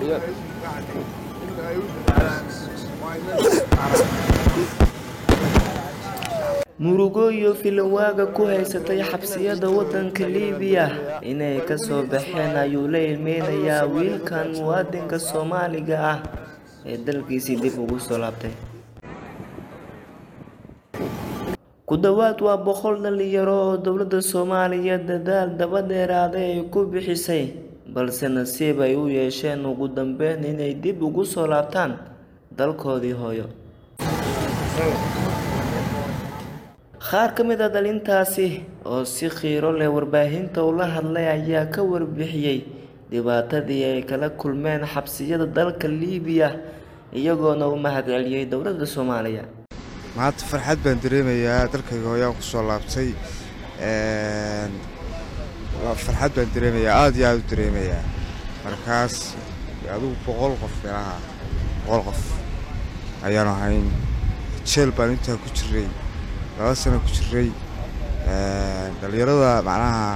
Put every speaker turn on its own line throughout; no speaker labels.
murugo iyo filanwaaga ku haysatay xabsiyada waddanka liibiya inay ka soo baxeen ayuu la ilmeynayaa wiilkan muwaadinka soomaaliga ah ee dalkiisii dib ugu soo laabtay ku dhowaad waa boqol dhalinyaro oo dowladda soomaaliya dadaal daba dheeraaday ay ku bixisay balse nasiib ay u yeesheen ugu dambeyn inay dib ugu soo laabtaan dalkoodii hooyo qaar ka mid a dhalintaasi oo si khiiro leh warbaahinta ula hadlay ayaa ka warbixiyey dhibaatadii ay kala kulmeen xabsiyada dalka liibiya iyagoona u mahadceliyey dowladda soomaaliya
maanta farxad baan dareemayaa dalkayga hooyaan ku soo laabtay farxad baan dareemayaa aada iyo aada u dareemayaa markaas adugu boqol qof meelaha boqol qof ayaanu ahayn jeel baan intaa ku jiray laba sano ku jiray dhallinyarada macnaha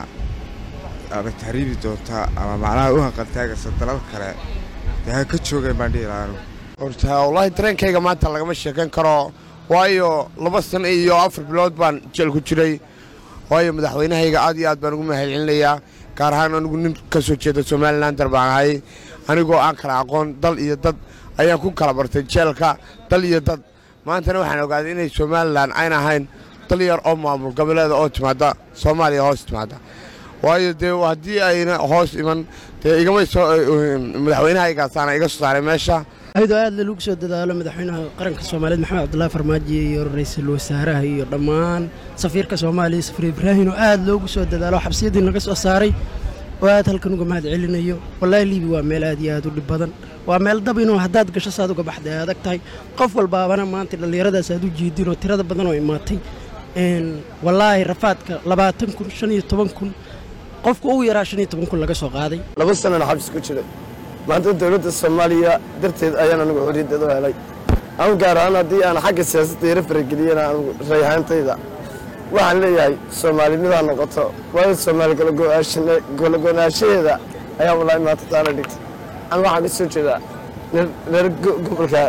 ama tahriibi doonta ama macnaha u hanqaltaagaysa dalal kale dee ha ka joogeen baan dhihi lahaa anugu
horta wallaahi dareenkayga maanta lagama sheekayn karo waayo laba sano iyo afar bilood baan jeel ku jiray waayo madaxweynahayga aad iyo aad baan ugu mahadcelinayaa gaar ahaan anigu nin ka soo jeeda somalilander baan ahay anigoo aan kala aqoon dal iyo dad ayaan ku kala bartay jeelka dal iyo dad maantana waxaan ogaaday inay somalilan ayna ahayn dal yar oo maamul goboleeda oo timaada soomaaliya hoos timaada waayo dee haddii ayna hoos iman dee igama soo madaxweynahaygaasana iga soo saaray meesha
ayadoo aad lagu soo dadaalo madaxweynaha qaranka soomaaliyeed maxamed cabdullaahi farmaajo iyo ra-iisul wasaaraha iyo dhammaan safiirka soomaaliya safir ibraahin oo aad loogu soo dadaalo xabsiyadii naga soo saaray oo aad halkan uga mahad celinayo wallaahi liibi waa meel aad iyo aad u dhib badan waa meel dab inuu haddaad gasho saad uga baxday ay adag tahay qof walbaabana maanta dhallinyaradaas aad u jeedin oo tirada badan oo imaatay wallaahi rafaadka labaatan kun shan iyo toban kun qofka ugu yaraa shan iyo toban kun laga soo qaaday
laba sanana xabsi ku jiray maanta dowladda soomaaliya darteed ayaan anigu xorriyaddeed u helay anu gaar ahaan haddii aan xagga siyaasadda yaro farageliyana anigu rayhaantayda waxaan leeyahay soomaalinidaa noqoto waayo soomaali golago'naanshaheeda ayaa wallaahi maanta taana dhigtay an waxaan ka soo jeedaa reer gobolka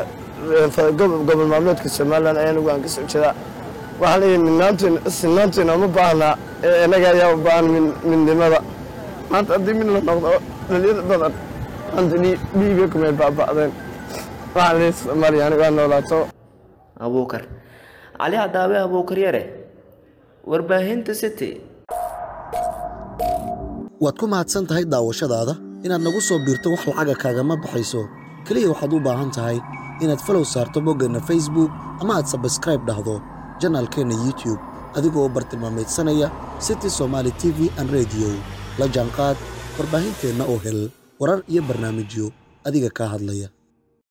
gobol maamuleedka somalilan ayaa anigu aan ka soo jeedaa waxaan leeyahay midnaantuyna sinaantuyna uma baahnaa ee innaga ayaa u baahan midnimada maanta haddii mid la noqdo dhalinyada badan maanta dhiibiya kumay baaba'deen waxaan leeyahay soomaaliya anigu aan noolaato
abuukar cali cadaabe abuukar yare warbaahinta city
waad ku mahadsan tahay daawashadaada inaad nagu soo biirto wax lacaga kaagama baxayso keliya waxaad u baahan tahay inaad falow saarto boggeenna facebook ama aad sabskraib dhahdo janaalkeenna youtube adigoo u bartilmaamaydsanaya city somaali t v an rediyo la jaanqaad warbaahinteenna oo hel warar iyo barnaamijyo adiga kaa hadlaya